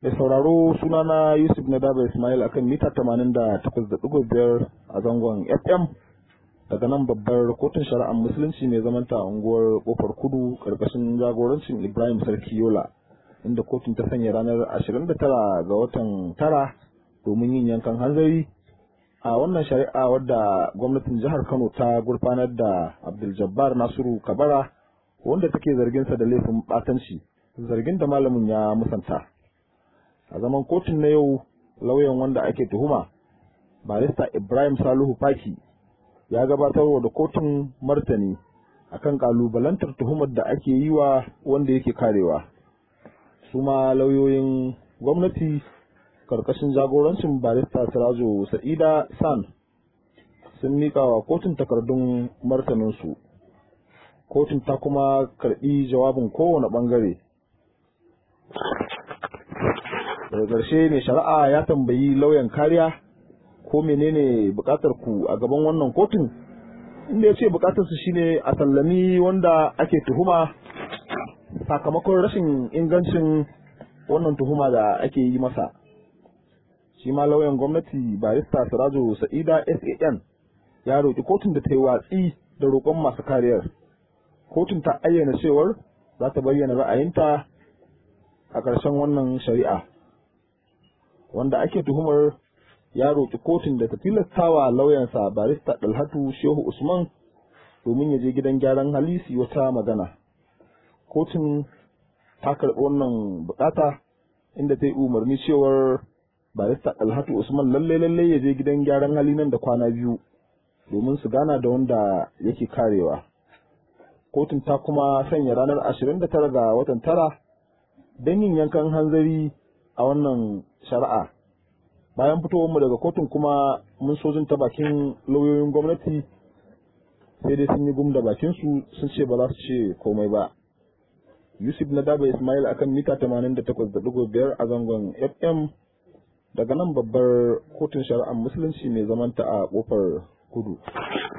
Mai sauraro sunana Yusuf Nadaba Ismail akan mita 88.5 a zangon FM daga nan babbar kotun shari'ar musulunci mai zamanta a unguwar kofar kudu karkashin jagorancin Ibrahim Sarki Yola inda kotun ta sanya ranar 29 ga watan tara domin yin yankan hanzari a wannan shari'a wadda gwamnatin jihar Kano ta gurfanar da Abdul Jabbar Nasiru Kabara wanda take zarginsa da laifin batanci zargin da malamin ya musanta. a zaman kotun na yau lauyan wanda ake tuhuma barista ibrahim saluhu faki ya gabatarwa da kotun martani akan kalubalantar tuhumar da ake yi wa wanda yake karewa su ma lauyoyin gwamnati karkashin jagorancin barista sirajo sa'ida san sun miƙa wa kotun takardun martaninsu kotun ta kuma karɓi jawabin kowane ɓangare daga ƙarshe mai shari'a ya tambayi lauyan kariya ko menene buƙatar ku a gaban wannan kotun inda ya ce buƙatar su shine a sallami wanda ake tuhuma sakamakon rashin ingancin wannan tuhuma da ake yi masa shi ma lauyan gwamnati barista sirajo sa'ida san ya roƙi kotun da ta yi watsi da roƙon masu kariyar kotun ta ayyana cewar za ta bayyana ra'ayinta a ƙarshen wannan shari'a wanda ake tuhumar ya roƙi kotun da ta tilastawa lauyansa barista Dalhatu Shehu Usman domin ya je gidan gyaran hali su wata magana. Kotun ta karɓi wannan bukata inda ta yi umarni cewar barista Dalhatu Usman lalle lalle ya je gidan gyaran hali nan da kwana biyu domin su gana da wanda yake karewa. Kotun ta kuma sanya ranar ashirin da tara ga watan tara don yin yankan hanzari a wannan shari'a bayan fitowarmu daga kotun kuma mun so ta bakin lauyoyin gwamnati sai dai sun yi gum da bakinsu sun ce ba za su ce komai ba yusuf na daba ismail akan mita 88.5 a zangon fm daga nan babbar kotun shari'ar musulunci mai zamanta a kofar kudu